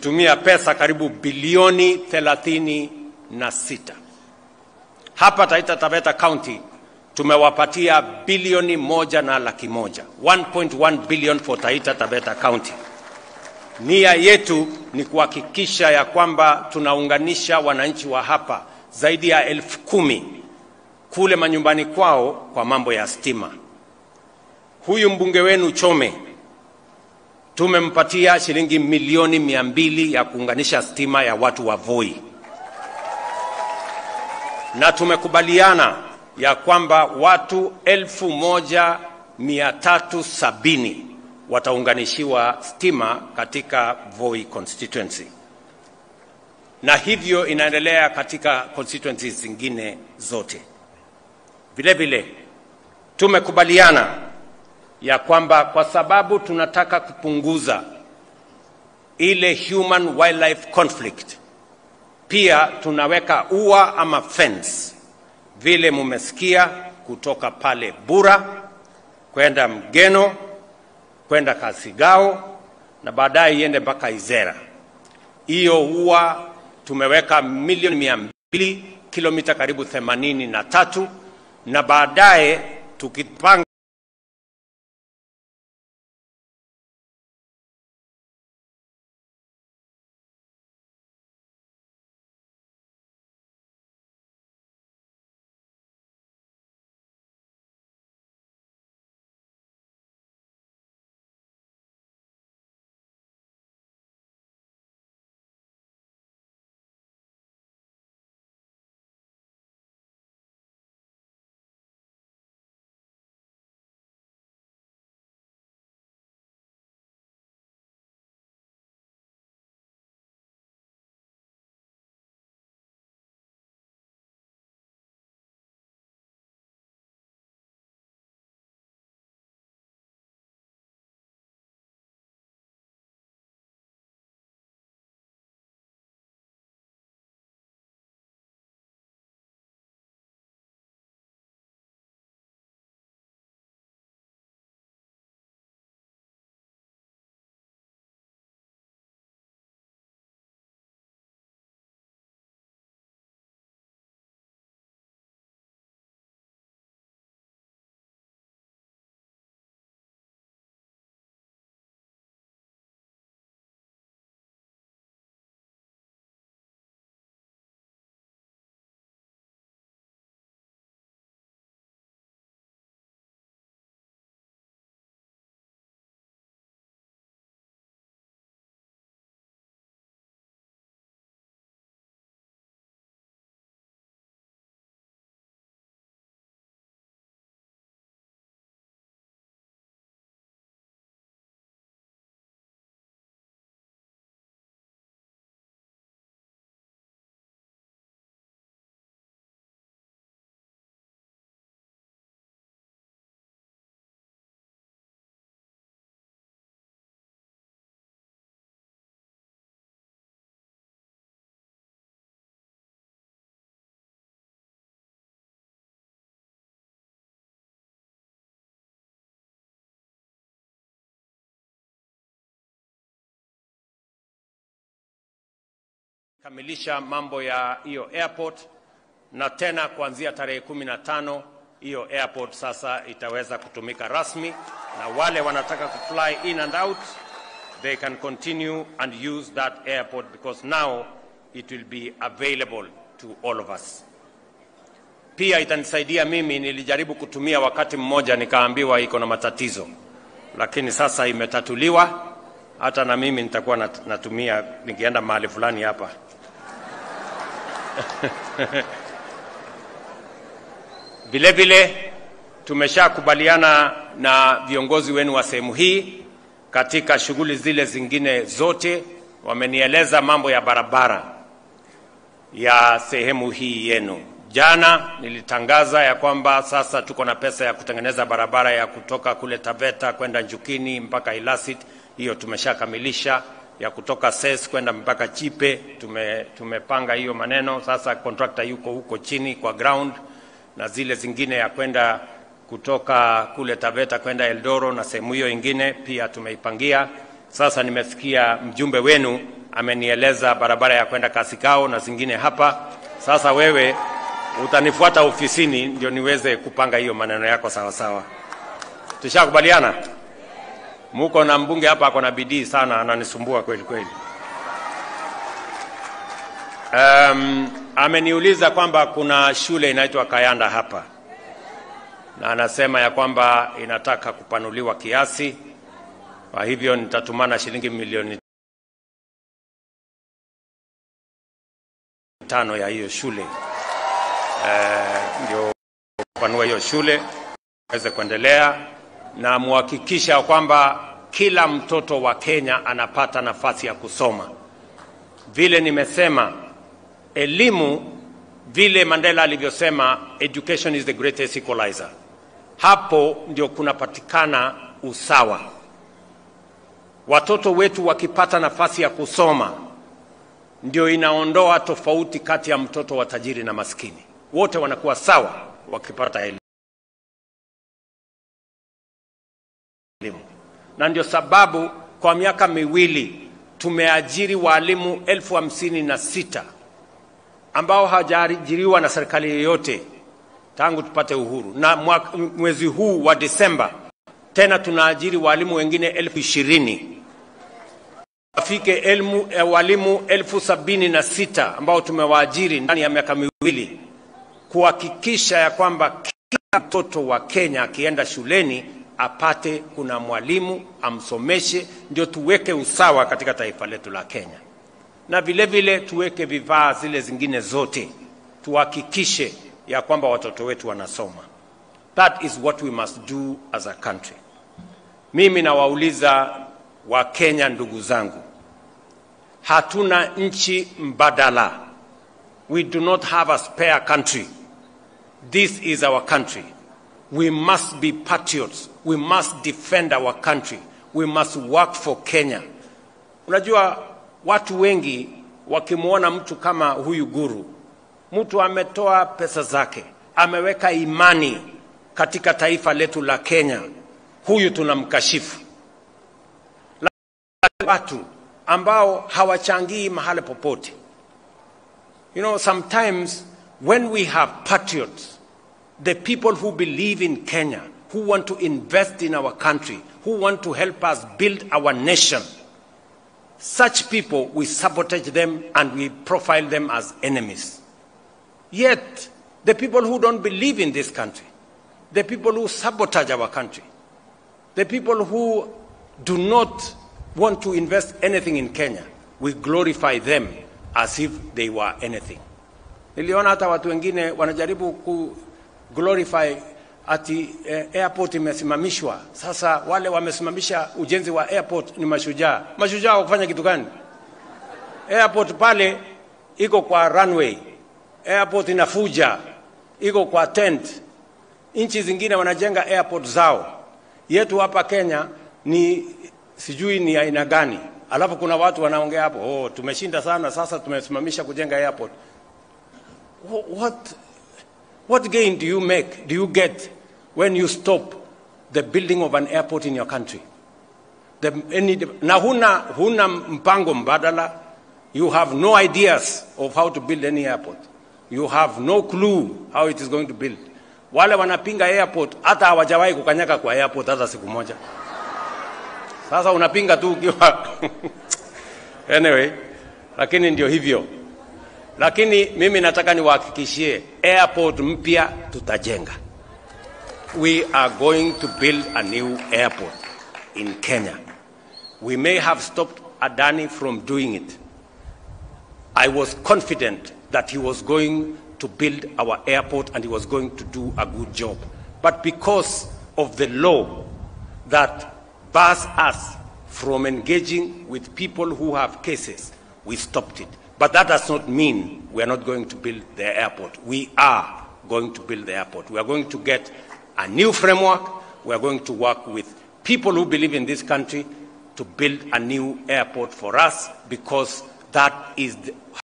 tulitumia pesa karibu bilioni thelathini na sita. Hapa Taita Taveta County tumewapatia bilioni moja na laki moja 1.1 billion for Taita Taveta County. Nia yetu ni kuhakikisha ya kwamba tunaunganisha wananchi wa hapa zaidi ya elfu kumi kule manyumbani kwao kwa mambo ya stima. Huyu mbunge wenu Chome tumempatia shilingi milioni mia mbili ya kuunganisha stima ya watu wa Voi, na tumekubaliana ya kwamba watu elfu moja mia tatu sabini wataunganishiwa stima katika Voi constituency, na hivyo inaendelea katika constituencies zingine zote. Vile vile tumekubaliana ya kwamba kwa sababu tunataka kupunguza ile human wildlife conflict, pia tunaweka ua ama fence, vile mumesikia, kutoka pale Bura kwenda Mgeno kwenda Kasigao na baadaye iende mpaka Izera. Hiyo ua tumeweka milioni mia mbili kilomita karibu themanini na tatu na baadaye tukipanga kamilisha mambo ya hiyo airport na tena kuanzia tarehe kumi na tano hiyo airport sasa itaweza kutumika rasmi, na wale wanataka kufly in and out they can continue and use that airport because now it will be available to all of us. Pia itanisaidia mimi, nilijaribu kutumia wakati mmoja nikaambiwa iko na matatizo, lakini sasa imetatuliwa. Hata na mimi nitakuwa nat- natumia nikienda mahali fulani hapa Vile vile tumeshakubaliana na viongozi wenu wa sehemu hii katika shughuli zile zingine zote, wamenieleza mambo ya barabara ya sehemu hii yenu. Jana nilitangaza ya kwamba sasa tuko na pesa ya kutengeneza barabara ya kutoka kule Taveta kwenda Njukini mpaka Ilasit, hiyo tumeshakamilisha. Ya kutoka Ses kwenda mpaka Chipe tume, tumepanga hiyo maneno. Sasa contractor yuko huko chini kwa ground, na zile zingine ya kwenda kutoka kule Taveta kwenda Eldoro na sehemu hiyo ingine pia tumeipangia. Sasa nimesikia mjumbe wenu amenieleza barabara ya kwenda Kasikao na zingine hapa. Sasa wewe utanifuata ofisini ndio niweze kupanga hiyo maneno yako sawa sawa. Tushakubaliana? Muko na mbunge hapa ako na bidii sana, ananisumbua kweli kweli. Um, ameniuliza kwamba kuna shule inaitwa Kayanda hapa na anasema ya kwamba inataka kupanuliwa kiasi, kwa hivyo nitatumana shilingi milioni tano ya hiyo shule eh, ndio kupanua hiyo shule aweze kuendelea na muhakikisha kwamba kila mtoto wa Kenya anapata nafasi ya kusoma. Vile nimesema, elimu, vile Mandela alivyosema, education is the greatest equalizer. Hapo ndio kunapatikana usawa. Watoto wetu wakipata nafasi ya kusoma, ndio inaondoa tofauti kati ya mtoto wa tajiri na maskini. Wote wanakuwa sawa wakipata elimu. Na ndio sababu kwa miaka miwili tumeajiri walimu elfu hamsini na sita ambao hawajaajiriwa na serikali yoyote tangu tupate uhuru, na mwaka, mwezi huu wa Disemba tena tunaajiri walimu wengine elfu ishirini afike elmu, eh, walimu elfu sabini na sita ambao tumewaajiri ndani ya miaka miwili kuhakikisha ya kwamba kila mtoto wa Kenya akienda shuleni apate kuna mwalimu amsomeshe, ndio tuweke usawa katika taifa letu la Kenya, na vile vile tuweke vifaa zile zingine zote, tuhakikishe ya kwamba watoto wetu wanasoma. That is what we must do as a country. Mimi nawauliza Wakenya ndugu zangu, hatuna nchi mbadala. We do not have a spare country. This is our country. We must be patriots. We must defend our country. We must work for Kenya. Unajua watu wengi wakimwona mtu kama huyu guru, mtu ametoa pesa zake, ameweka imani katika taifa letu la Kenya, huyu tunamkashifu. Watu ambao hawachangii mahali popote. You know, sometimes when we have patriots, the people who believe in Kenya, who want to invest in our country, who want to help us build our nation, such people, we sabotage them and we profile them as enemies. Yet, the people who don't believe in this country, the people who sabotage our country, the people who do not want to invest anything in Kenya, we glorify them as if they were anything. Niliona hata watu wengine wanajaribu ku glorify ati eh, airport imesimamishwa. Sasa wale wamesimamisha ujenzi wa airport ni mashujaa. Mashujaa wakufanya kitu gani? Airport pale iko kwa runway, airport inafuja, iko kwa tent. Nchi zingine wanajenga airport zao, yetu hapa Kenya ni sijui ni aina gani. Alafu kuna watu wanaongea hapo, oh, tumeshinda sana, sasa tumesimamisha kujenga airport. What, what gain do you make, do you get when you stop the building of an airport in your country? The, any, na huna, huna mpango mbadala. You have no ideas of how to build any airport. You have no clue how it is going to build. Wale wanapinga airport hata hawajawahi kukanyaga kwa airport hata siku moja. Sasa unapinga tu ukiwa anyway, lakini ndio hivyo. Lakini mimi nataka niwahakikishie airport mpya tutajenga. We are going to build a new airport in Kenya. We may have stopped Adani from doing it. I was confident that he was going to build our airport and he was going to do a good job. But because of the law that bars us from engaging with people who have cases, we stopped it. But that does not mean we are not going to build the airport. We are going to build the airport. We are going to get a new framework. We are going to work with people who believe in this country to build a new airport for us because that is the,